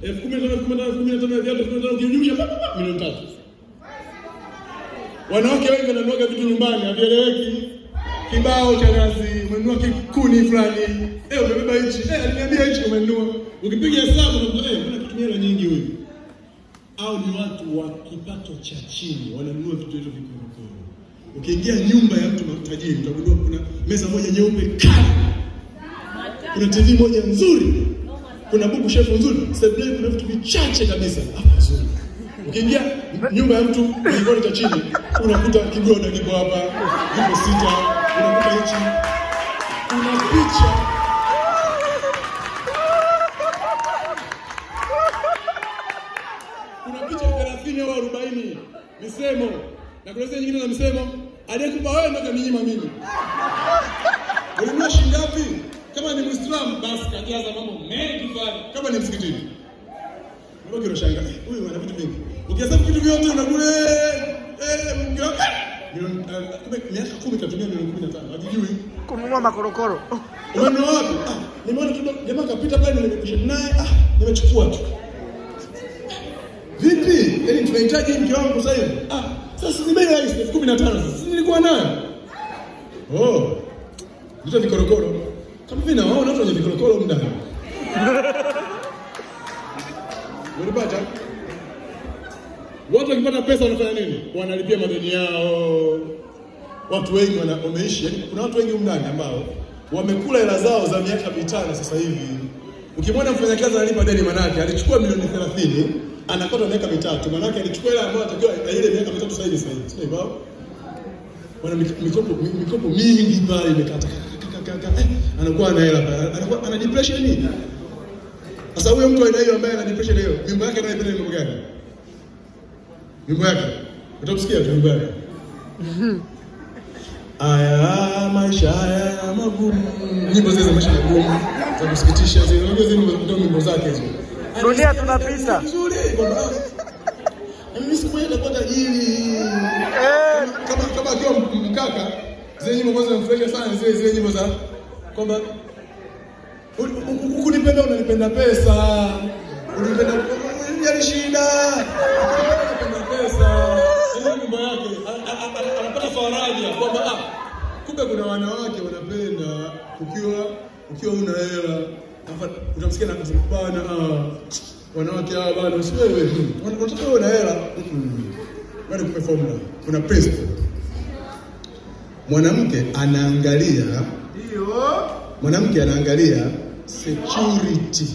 elfu kumi na tano elfu kumi na tano elfu kumi na tano viatu elfu kumi na tano ukijumlisha pa, pa, pa, milioni tatu. Wanawake wengi wananuaga vitu nyumbani havieleweki. Kibao cha nazi, umenunua kikuni fulani, eh, umebeba hichi, eh, aliniambia hichi umenunua. Ukipiga hesabu unakuta eh, mbona kitumia hela nyingi huyu? Au ni watu wa kipato cha chini wananunua vitu hivyo vikorokoro. Ukiingia nyumba ya mtu tajiri utagundua kuna meza moja nyeupe kali, kuna TV moja nzuri, kuna buku shefu nzuri, sebuleni kuna vitu vichache kabisa hapa nzuri. Ukiingia nyumba ya mtu kigoda cha chini unakuta kigoda kiko hapa, vipo sita, unakuta hichi, una picha kuna picha 30 au 40 misemo na kuna zile nyingine za misemo aliyekupa wewe ndio kaninyima mimi. Ulinunua shilingi ngapi? Kama ni Muislamu basi kajaza mambo mengi fulani. Kama ni msikitini. Mbona unashangaa? Huyu ana vitu vingi. Ukihesabu vitu vyote unakule eh mke wako milioni eh, kumbe miaka 10 katumia milioni 15. Hajijui. kununua makorokoro. Umenunua wapi? Ah, nimeona tu jamaa kapita pale nimekisha naye ah, nimechukua tu. Vipi? Yaani tunahitaji mke wangu sasa hivi. Ah, sasa ni bei rahisi elfu kumi na tano sasa. Si nilikuwa nayo. Oh. Ndio vikorokoro. Kama vile nawaona watu wenye vikorokoro huko ndani. Unapata? Watu wakipata pesa wanafanya nini? Wanalipia madeni yao. Watu wengi wana, wameishi, yani kuna watu wengi humu ndani ambao wamekula hela zao za miaka mitano sasa hivi. Ukimwona mfanyakazi analipa deni manake alichukua milioni 30 anakata miaka mitatu, manake alichukua hela ambayo atakiwa ile miaka mitatu sasa hivi sasa hivi. Sio hivyo? Wana mik- mikopo mi- mikopo mingi pale imekata kaka, kaka, kaka, eh, anakuwa ana hela pale. anakuwa ana depression nini? Sasa huyo mtu aina hiyo ambaye ana depression hiyo, mimba yake anaipenda ni mambo gani? Mimba yake. Utamsikia tu mimba yake. Aya, maisha haya magumu. Nyimbo zile za maisha magumu za kusikitisha zile, unajua zile nyimbo- ndio nyimbo zake hizo. Dunia tunapita. Vizuri kwamba ah, mimi siku moja nitakuwa tajiri. Eh, Kama kama akiwa m- mkaka, zile nyimbo ambazo zinamfurahisha sana zile zile nyimbo za kwamba u- u- ukunipenda unanipenda pesa. Unipenda unijali shida. Unipenda pesa. Ile nyimbo yake a- a- a- anapata faraja kwamba ah, kumbe kuna wanawake wanapenda ukiwa ukiwa una hela. Alafu Utamsikia na kusema bana ah, wanawake hawa bana si wewe tu. Wana- Wanataka wewe una hela. Mm. Bado kupe formula. Kuna principle. Mwanamke anaangalia ndio. mwanamke anaangalia security,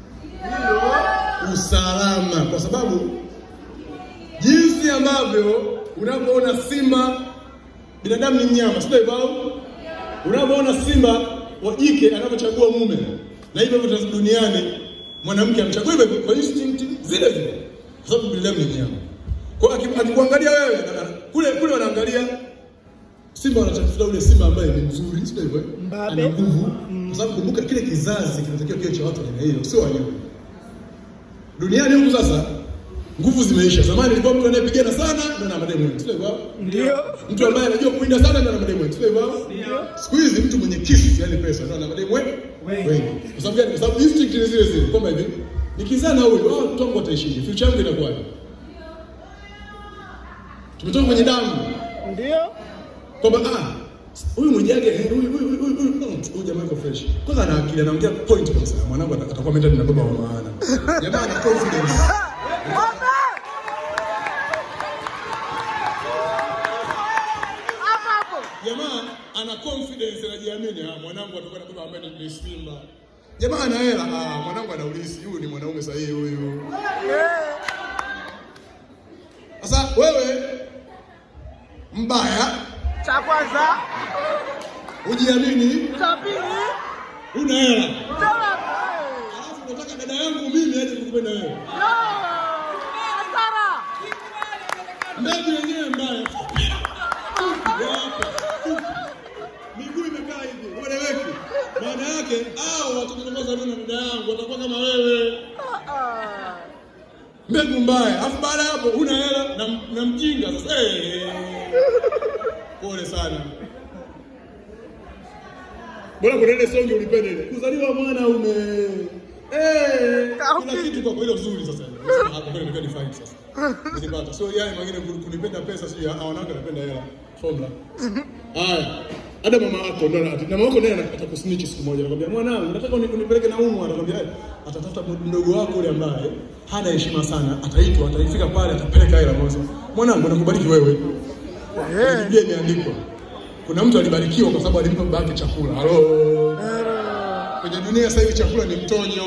usalama, kwa sababu jinsi ambavyo unavyoona simba, binadamu ni mnyama, sio hivyo? au? Unavyoona simba wa jike anavyochagua mume, na hivyo hivyo duniani mwanamke anachagua hivyo hivyo kwa instinct zile zile, kwa sababu binadamu ni mnyama. Kwa hiyo aki- akikuangalia wewe ana- ana- kule kule wanaangalia Simba wanatafuta ule simba ambaye ni mzuri, sio hivyo? eh? Mbabe. Ana nguvu. Kwa sababu kumbuka kile kizazi kinatakiwa kiwe cha watu wa aina hiyo, sio wanyama. Duniani huku sasa nguvu zimeisha. Zamani ilikuwa mtu anayepigana sana ndio na mademu wengi, sio hivyo? Ndio. Mtu ambaye anajua kuwinda sana ndio na mademu wengi, sio hivyo? Siku hizi mtu mwenye kisu, yani pesa, ndio na mademu wengi. Wengi. Wengi. Kwa sababu gani? Kwa sababu instinct ni zile zile. Kwamba hivi nikizaa na huyu, hao watoto wangu wataishije? Future yangu inakuwaje? Tumetoka kwenye damu Ndio. kwamba ah huyu mwijage eh, huyu huyu huyu huyu mm, huyu jamaa yuko fresh. Kwanza ana akili anaongea point kabisa. Mwanangu ata- atakuwa mentor na baba wa maana. Jamaa ana confidence. Hapo hapo. Jamaa ana confidence anajiamini. Ah mwanangu atakuwa na baba ambaye ni Simba. Jamaa ana hela. Ah mwanangu ana ulisi. Huyu ni mwanaume sahihi huyu. Eh, Sasa wewe mbaya, cha kwanza, ujiamini, cha pili, una hela. cha tatu. Alafu unataka dada yangu mimi aje kukupenda wewe. No! Hasara! Mbegu yenyewe mbaya. Fupi. Fupi, hapa, fupi. Miguu imekaa hivi, ueleweki. Maana yake hao watoto watakaozaliwa na dada yangu watakuwa kama wewe. Ah, Mbegu mbaya. Alafu baada ya hapo una hela na, na mjinga sasa. Eh. Pole sana. Bora kuna ile songi ulipende ile. Kuzaliwa mwanaume. Eh, Ah, kuna okay. kitu kwa hilo zuri sasa. Hapo ndio ndio define sasa. Nilipata. So yale mwingine kunipenda pesa sio ah wanawake wanapenda hela. Formula. Haya. Hata mama yako ndo na mama yako ndiye atakusnitch siku moja anakuambia mwanangu nataka uni- unipeleke na umu anakuambia "Eh, atatafuta mdogo wako yule ambaye hana heshima sana ataitwa ataifika pale atapeleka hela moja. Mwanangu nakubariki wewe. Eh. Biblia imeandikwa. Kuna mtu alibarikiwa kwa sababu alimpa baba yake chakula. Halo. Kwenye dunia sasa hivi chakula ni mtonyo.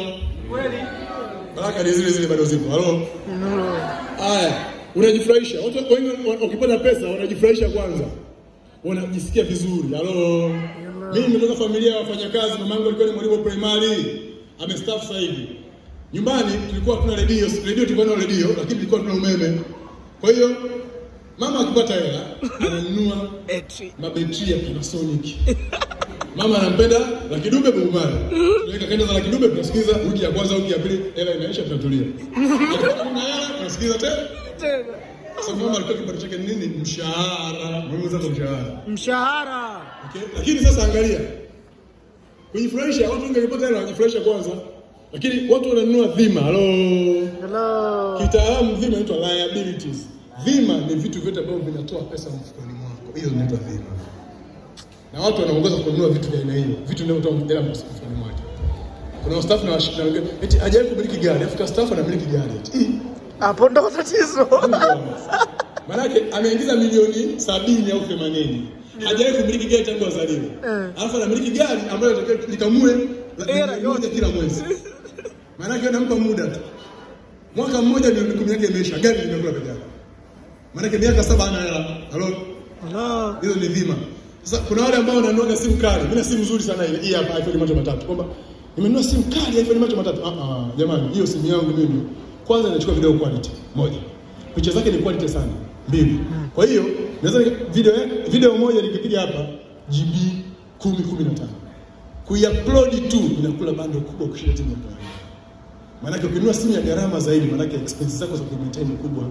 Baraka ni zile zile bado zipo. Halo. Haya, unajifurahisha. Watu wengi wa- wakipata pesa wanajifurahisha kwanza. Wanajisikia vizuri. Halo. Mimi nimetoka familia ya wafanyakazi, mamangu alikuwa ni mwalimu wa primary. Amestaafu sasa hivi. Nyumbani tulikuwa hatuna redio, redio tulikuwa na redio lakini tulikuwa tuna umeme. Kwa hiyo mama akipata hela ananunua Eti. mabetri ya Panasonic. Mama anampenda la kidube bugumani. Tunaweka kanda za la kidube tunasikiza wiki ya kwanza wiki ya pili hela inaisha tunatulia. Akipata kuna hela tunasikiza tena. Tena. Sasa mama alikuwa kipato chake ni nini? Mshahara. Mimi sasa mshahara. Mshahara. Okay? Lakini sasa angalia. Kujifurahisha watu wengi wakipata hela wanajifurahisha kwanza. Lakini watu wananunua dhima. Halo. Hello. Kitaalamu dhima inaitwa liabilities. Dhima ni vitu vyote ambavyo vinatoa pesa mfukoni mwako. Hiyo inaitwa dhima. Na watu wanaongoza kununua vitu vya aina hiyo, vitu vinavyotoa hela mfukoni mwake. Kuna staff na washirika wengine eti hajawahi kumiliki gari, afika staff anamiliki gari eti. Ih, Hapo ndo tatizo. Manake ameingiza milioni sabini au themanini hajawahi kumiliki gari tangu azaliwe, Eh. alafu anamiliki gari ambayo inatakiwa likamue la- Hela milioni yote. moja kila mwezi. Manake anampa muda tu, mwaka mmoja milioni kumi yake imeisha, gari limekula peke yake. Manake miaka saba hana hela. Halo, Hello. hizo ni dhima. Sasa kuna wale ambao wananunua simu kali. Mimi na simu nzuri sana ile hii hapa iPhone macho matatu. Kwamba nimenunua simu kali iPhone macho matatu. Ah ah, jamani, hiyo simu yangu mimi kwanza inachukua video quality moja. Picha zake ni quality sana. Mbili. Kwa hiyo naweza nika- video video moja nikipiga hapa GB 10 15. Kuiupload tu inakula bando kubwa kushinda simu ya kawaida. Maanake ukinunua simu ya gharama zaidi, maanake expenses zako za kumaintain ni kubwa.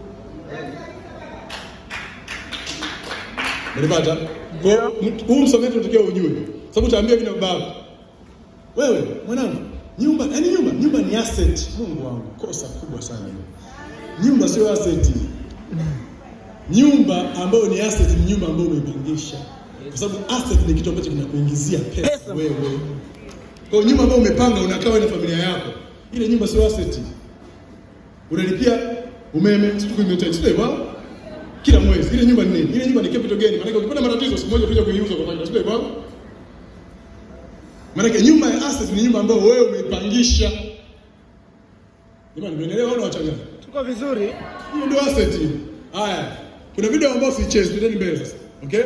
Unanipata? Kwa hiyo, mtu- huu msamiati unatakiwa ujue. Sababu utaambia vina babako. Wewe mwanangu, nyumba, yaani nyumba, nyumba ni asset. Mungu wangu, kosa kubwa sana hilo. Nyumba sio asset. Nyumba ambayo ni asset ni nyumba ambayo umeipangisha. Kwa sababu asset ni kitu ambacho kinakuingizia pesa, Pesa. wewe. Kwa hiyo nyumba ambayo umepanga unakaa wewe na familia yako. Ile nyumba sio asset. Unalipia umeme, siku imetaji, sio hivyo? kila mwezi. Ile nyumba ni nini? Ile nyumba ni capital gain. Maana ukipata matatizo siku moja utakuja kuiuza kwa faida, sio hivyo? Maana nyumba ya asset ni nyumba ambayo wewe umeipangisha. Jamani, mnaelewa au wachanganya? Tuko vizuri. Hiyo ndio asset. hiyo. Haya. Kuna video ambayo sichezi, twendeni mbele sasa. Okay?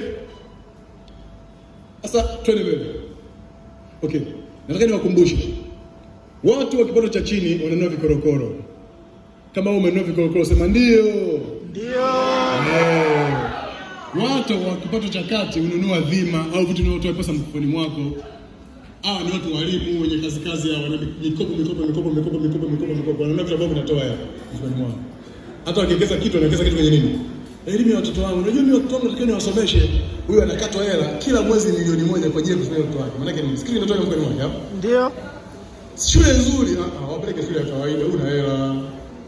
Sasa twende mbele. Okay. Nataka niwakumbushe. Watu wa kipato cha chini wananunua vikorokoro. Kama wewe umenunua vikorokoro sema ndio. Ndio. Eh, watu wa kipato cha kati hununua dhima au vitu vinavyotoa pesa mfukoni mwako. Hawa ni watu walimu wenye kazi kazi hawa wana mikopo mikopo mikopo mikopo mikopo mikopo mikopo wananunua vitu ambavyo vinatoa hela mfukoni mwao. Hata wakiwekeza kitu wanawekeza kitu kwenye nini? Elimu ya watoto wangu. Unajua mimi watoto wangu natakiwa niwasomeshe. Huyu anakatwa hela kila mwezi milioni moja kwa ajili ya kusomesha watoto wake. Maana yake nini? Sikili inatoa mfukoni mwake hapo. Ndio. Shule nzuri, ah ah, wapeleke shule ya kawaida, una hela.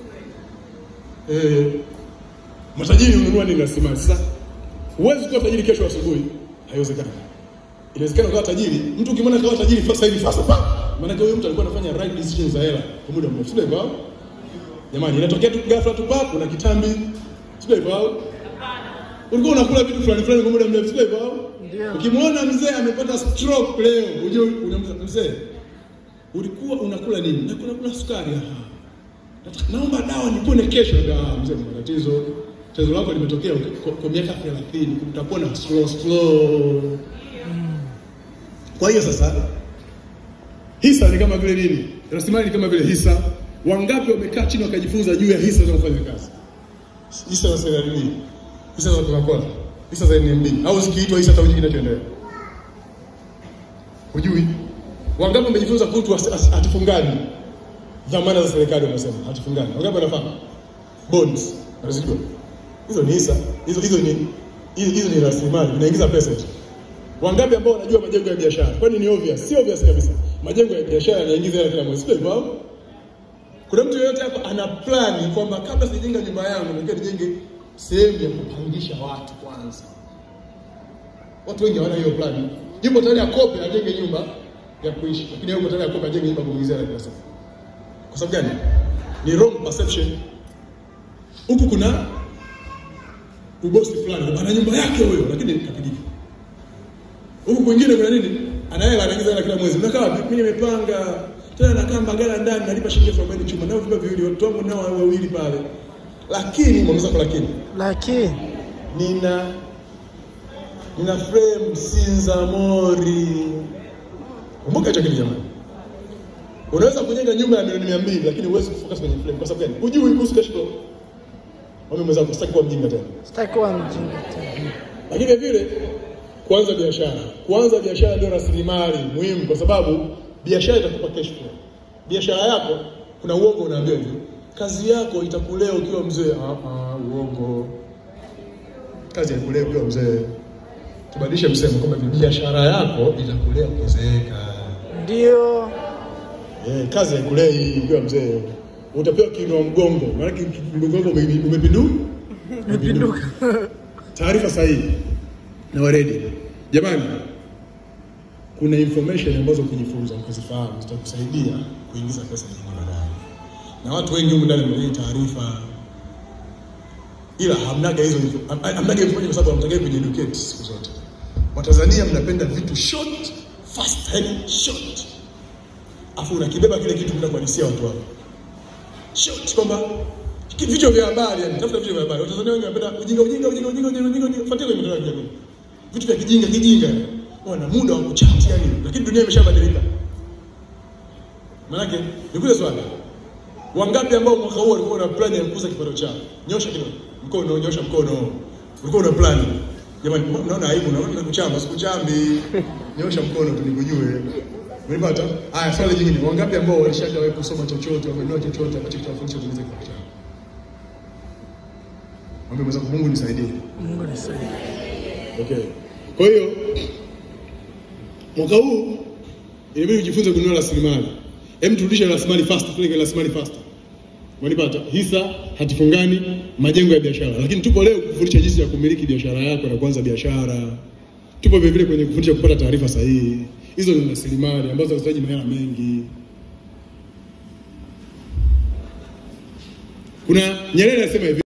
Eh, matajiri hununua nini rasilimali? Sasa huwezi kuwa tajiri kesho asubuhi, haiwezekani. Inawezekana ukawa tajiri, mtu ukimwona kawa tajiri sasa hivi fast pa. Maana huyo mtu alikuwa anafanya right decisions za hela kwa muda mrefu, sio hivyo? Jamani, inatokea tu ghafla tu pap, una kitambi, sio hivyo? Ulikuwa unakula vitu fulani fulani kwa muda mrefu, sio hivyo? Ndio. Ukimwona mzee amepata stroke leo, unajua unamza mzee, ulikuwa unakula nini? Nakula kula sukari. Aha. Nataka- Naomba dawa nipone kesho. Ah, mzee, kuna tatizo. Tatizo lako limetokea kwa, kwa miaka 30, utapona slow slow. Kwa hiyo sasa hisa ni kama vile nini? Rasilimali ni kama vile hisa. Wangapi wamekaa chini wakajifunza juu ya hisa zinazofanya kazi? Hisa za CRDB, hisa za Coca-Cola, hisa za NMB au zikiitwa hisa hata kinachoendelea. Hujui? Wangapi wamejifunza kuhusu as- as- hatifungaji? Dhamana za serikali wanasema hatifungaji. Wangapi wanafahamu? Bonds. Unazijua? Hizo ni hisa. Hizo hizo ni hizo, hizo ni rasilimali, inaingiza pesa hizo. Wangapi ambao wanajua majengo ya biashara? Kwani ni obvious? Si obvious kabisa. majengo ya biashara yanaingiza hela kila mwezi, sio hivyo? au? Kuna mtu yeyote hapa ana plani kwamba kabla sijajenga nyumba yangu nataka nijenge sehemu ya kupangisha watu kwanza? Watu wengi hawana hiyo plani. Yupo tayari akope ajenge nyumba ya kuishi, lakini yupo tayari akope ajenge nyumba ya kuingizia hela kila siku. Kwa sababu gani? Ni wrong perception. Huku kuna ubosi fulani, ana nyumba yake huyo, lakini kapigika. Huku kwingine kuna nini? Ana hela anaingiza hela kila mwezi. Mnakaa wapi? Mimi nimepanga tena nakaa Mbagala ndani nalipa shilingi elfu arobaini chuma nao vyumba viwili, watoto wangu nao wawili pale. Lakini mwamza kwa lakini Lakini nina nina frame Sinza Mori. Kumbuka hicho kitu jamani. Unaweza kujenga nyumba ya milioni mia mbili lakini huwezi kufocus kwenye frame. Kwa sababu gani? Hujui kuhusu cash flow. Wame mwenzangu sitaki kuwa mjinga tena. sitaki kuwa mjinga tena. Lakini vile vile kuanza biashara. Kuanza biashara ndio rasilimali muhimu kwa sababu biashara itakupa cash flow. Biashara yako kuna uongo unaambiwa hivi. Kazi yako itakulea ukiwa mzee. Ah ah, uongo. Kazi haikulea ukiwa mzee. Tubadilishe msemo kwamba hivi, biashara yako itakulea ukizeeka. Ndio. Eh, kazi haikulei ukiwa mzee. Utapewa kiinua mgongo. Maana mgongo wako ume- umepinduka. Umepinduka. Taarifa sahihi na waredi. Jamani, kuna information ambazo ukijifunza ukizifahamu zitakusaidia kuingiza pesa nyingi baadaye, na watu wengi humu ndani wamejua taarifa, ila hamnaga hizo info- ham- hamnaga information kwa sababu hamtagai kujiedukate siku zote. Watanzania mnapenda vitu short fast, yani short, afu unakibeba kile kitu kwenda kuhadisia watu wako short kwamba ki- vichwa vya habari yani, tafuta vichwa vya habari. Watanzania wengi wanapenda ujinga ujinga ujinga ujinga ujinga ujinga ujinga, fuatia kwenye mitandao ya kijamii, vitu vya kijinga kijinga, wana muda wa kuchat yani, lakini dunia imeshabadilika. Maanake nikuze swali, wangapi ambao mwaka huu walikuwa na plan ya kukuza kipato chao? Nyosha kidogo mkono, nyosha mkono. Ulikuwa una plan jamani? Unaona aibu? Unaona nakuchamba? Sikuchambi, nyosha mkono tu nikujue. Umenipata? Haya, swali jingine, wangapi ambao walishajawahi kusoma chochote, wamenunua chochote ambacho kitawafundisha kuongeza kipato chao? Mwambie mwenzako, Mungu nisaidie. Mungu nisaidie. Okay. Kwa hiyo mwaka huu inabidi ujifunze kununua rasilimali. Hem, turudishe rasilimali fast, tupeleke rasilimali fast. Wanipata hisa, hatifungani, majengo ya biashara. Lakini tupo leo kufundisha jinsi ya kumiliki biashara yako na kuanza biashara. Tupo vile vile kwenye kufundisha kupata taarifa sahihi. Hizo ni rasilimali ambazo zinahitaji mahela mengi. Kuna Nyerere anasema hivi